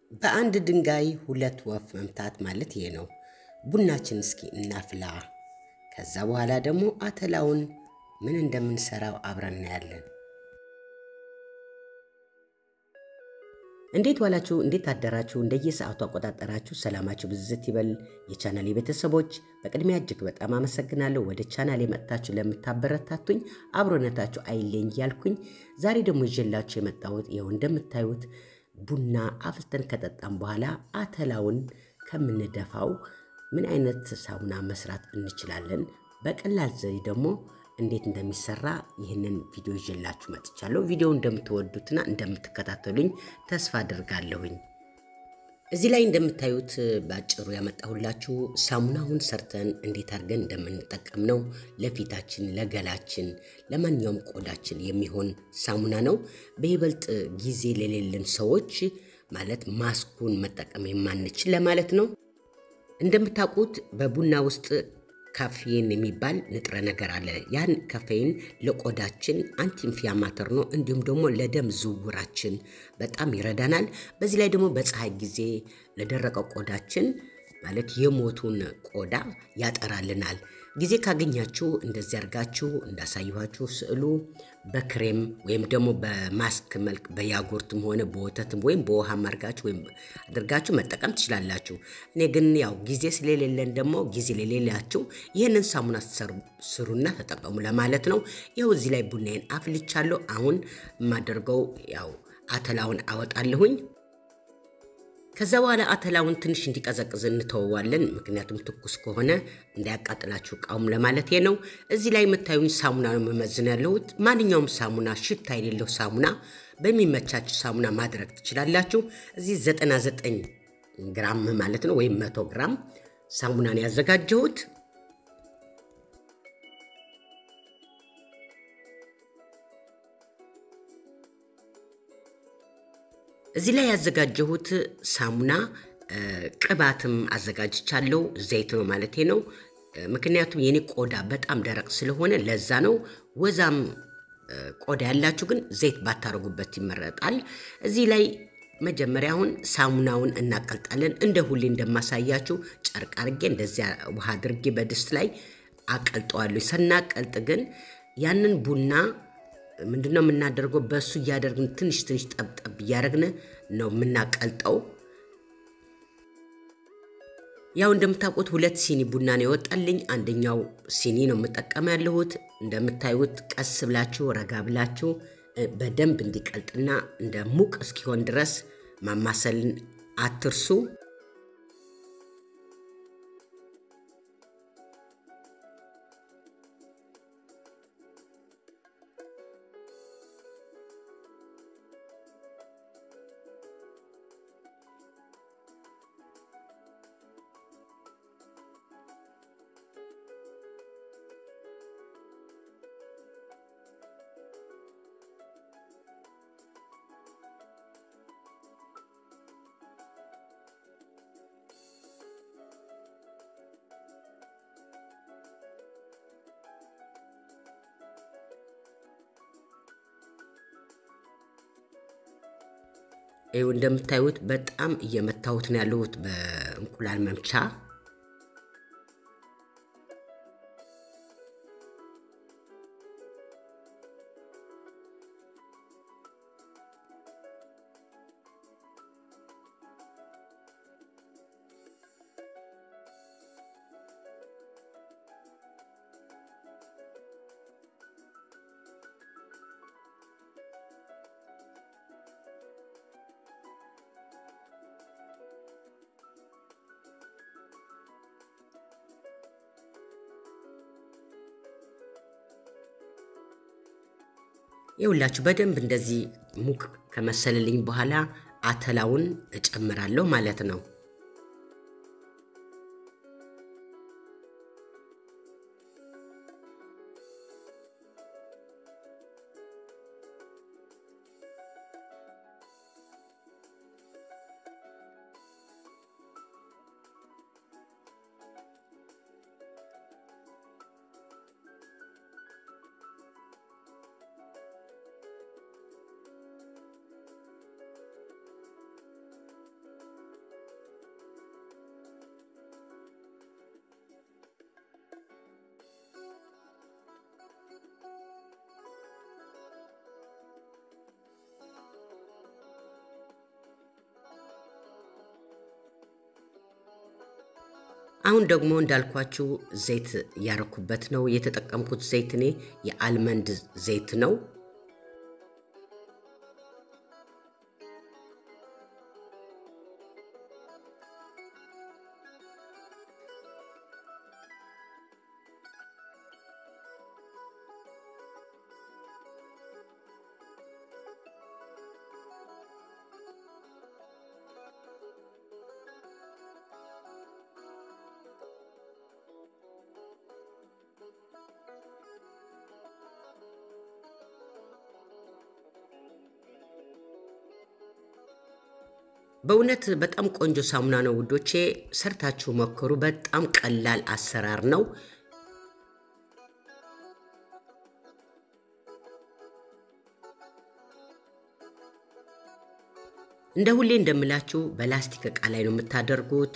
በአንድ ድንጋይ ሁለት ወፍ መምታት ማለት ይሄ ነው። ቡናችን እስኪ እናፍላ። ከዛ በኋላ ደግሞ አተላውን ምን እንደምንሰራው አብረን እናያለን። እንዴት ዋላችሁ? እንዴት አደራችሁ? እንደየሰዓቱ አቆጣጠራችሁ ሰላማችሁ ብዝት ይበል። የቻናሌ ቤተሰቦች በቅድሚያ እጅግ በጣም አመሰግናለሁ። ወደ ቻናሌ መጥታችሁ ለምታበረታቱኝ አብሮነታችሁ አይለኝ እያልኩኝ ዛሬ ደግሞ ይዤላችሁ የመጣሁት ይኸው እንደምታዩት ቡና አፍልተን ከጠጣም በኋላ አተላውን ከምንደፋው ምን አይነት ሳሙና መስራት እንችላለን፣ በቀላል ዘዴ ደግሞ እንዴት እንደሚሰራ ይህንን ቪዲዮ ይዤላችሁ መጥቻለሁ። ቪዲዮ እንደምትወዱትና እንደምትከታተሉኝ ተስፋ አድርጋለሁኝ። እዚህ ላይ እንደምታዩት በአጭሩ ያመጣሁላችሁ ሳሙናውን ሰርተን እንዴት አድርገን እንደምንጠቀም ነው። ለፊታችን፣ ለገላችን፣ ለማንኛውም ቆዳችን የሚሆን ሳሙና ነው። በይበልጥ ጊዜ ለሌለን ሰዎች ማለት ማስኩን መጠቀም የማንችል ለማለት ነው። እንደምታውቁት በቡና ውስጥ ካፌን የሚባል ንጥረ ነገር አለ። ያን ካፌን ለቆዳችን አንቲኢንፍላማተር ነው፣ እንዲሁም ደግሞ ለደም ዝውውራችን በጣም ይረዳናል። በዚህ ላይ ደግሞ በፀሐይ ጊዜ ለደረቀው ቆዳችን ማለት የሞቱን ቆዳ ያጠራልናል። ጊዜ ካገኛችሁ እንደዚህ አድርጋችሁ እንዳሳየኋችሁ ስዕሉ በክሬም ወይም ደግሞ በማስክ መልክ በያጉርትም ሆነ በወተትም ወይም በውሃም አድርጋችሁ ወይም አድርጋችሁ መጠቀም ትችላላችሁ። እኔ ግን ያው ጊዜ ስለሌለን ደግሞ ጊዜ ለሌላችሁ ይህንን ሳሙና ስሩና ተጠቀሙ ለማለት ነው። ይኸው እዚህ ላይ ቡናዬን አፍልቻለሁ። አሁን የማደርገው ያው አተላውን አወጣለሁኝ። ከዛ በኋላ አተላውን ትንሽ እንዲቀዘቅዝ እንተወዋለን። ምክንያቱም ትኩስ ከሆነ እንዳያቃጥላችሁ እቃውም ለማለት ነው። እዚህ ላይ የምታዩኝ ሳሙና ነው መመዝን ያለሁት። ማንኛውም ሳሙና ሽታ የሌለው ሳሙና በሚመቻችሁ ሳሙና ማድረግ ትችላላችሁ። እዚህ 99 ግራም ማለት ነው ወይም መቶ ግራም ሳሙናን ያዘጋጀሁት። እዚህ ላይ ያዘጋጀሁት ሳሙና ቅባትም አዘጋጅቻለሁ። ዘይት ነው ማለቴ ነው። ምክንያቱም የኔ ቆዳ በጣም ደረቅ ስለሆነ ለዛ ነው። ወዛም ቆዳ ያላችሁ ግን ዘይት ባታረጉበት ይመረጣል። እዚህ ላይ መጀመሪያ አሁን ሳሙናውን እናቀልጣለን። እንደ ሁሌ እንደማሳያችሁ ጨርቅ አድርጌ እንደዚያ ውሃ አድርጌ በድስት ላይ አቀልጠዋለሁ። ስናቀልጥ ግን ያንን ቡና ምንድነው የምናደርገው? በእሱ እያደረግን ትንሽ ትንሽ ጠብጠብ እያደረግን ነው የምናቀልጠው። ያው እንደምታውቁት ሁለት ሲኒ ቡና ነው የወጣልኝ። አንደኛው ሲኒ ነው የምጠቀም ያለሁት። እንደምታዩት ቀስ ብላችሁ ረጋ ብላችሁ በደንብ እንዲቀልጥና እንደ ሙቅ እስኪሆን ድረስ ማማሰልን አትርሱ። ይኸው እንደምታዩት በጣም እየመታሁት ነው ያለሁት በእንቁላል መምቻ። ይኸውላችሁ በደንብ እንደዚህ ሙቅ ከመሰለልኝ በኋላ አተላውን እጨምራለሁ ማለት ነው። አሁን ደግሞ እንዳልኳችሁ ዘይት ያረኩበት ነው የተጠቀምኩት ዘይት እኔ የአልመንድ ዘይት ነው። በእውነት በጣም ቆንጆ ሳሙና ነው ውዶቼ፣ ሰርታችሁ ሞክሩ። በጣም ቀላል አሰራር ነው። እንደ ሁሌ እንደምላችሁ በላስቲክ ዕቃ ላይ ነው የምታደርጉት።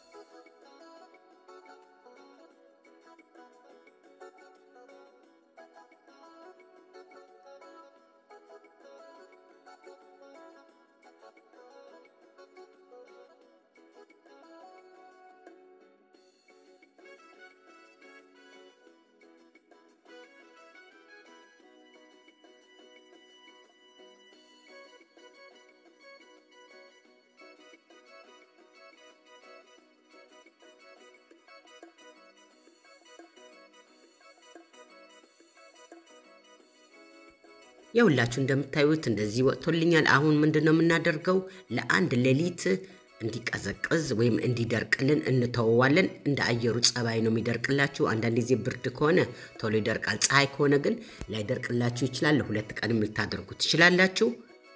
የሁላችሁ እንደምታዩት እንደዚህ ወጥቶልኛል። አሁን ምንድን ነው የምናደርገው? ለአንድ ሌሊት እንዲቀዘቅዝ ወይም እንዲደርቅልን እንተወዋለን። እንደ አየሩ ጸባይ ነው የሚደርቅላችሁ። አንዳንድ ጊዜ ብርድ ከሆነ ቶሎ ይደርቃል። ፀሐይ ከሆነ ግን ላይደርቅላችሁ ይችላል። ለሁለት ቀንም ልታደርጉ ትችላላችሁ።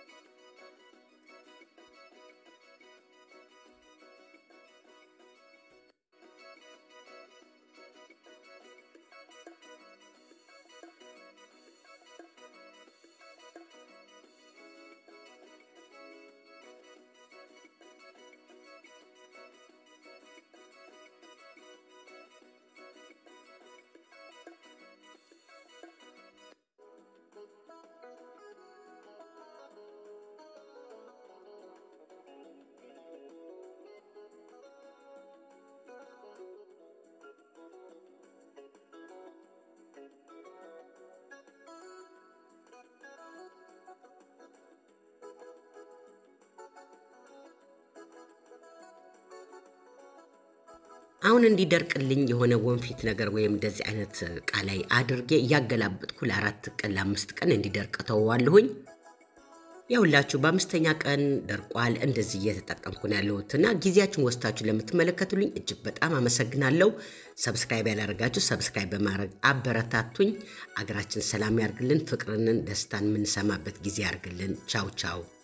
አሁን እንዲደርቅልኝ የሆነ ወንፊት ነገር ወይም እንደዚህ አይነት እቃ ላይ አድርጌ እያገላበጥኩ ለአራት ቀን ለአምስት ቀን እንዲደርቅ ተወዋለሁኝ። ያሁላችሁ በአምስተኛ ቀን ደርቋል። እንደዚህ እየተጠቀምኩ ነው ያለሁት እና ጊዜያችሁን ወስታችሁ ለምትመለከቱልኝ እጅግ በጣም አመሰግናለሁ። ሰብስክራይብ ያላደረጋችሁ ሰብስክራይብ በማድረግ አበረታቱኝ። አገራችን ሰላም ያርግልን፣ ፍቅርንን፣ ደስታን የምንሰማበት ጊዜ ያርግልን። ቻው ቻው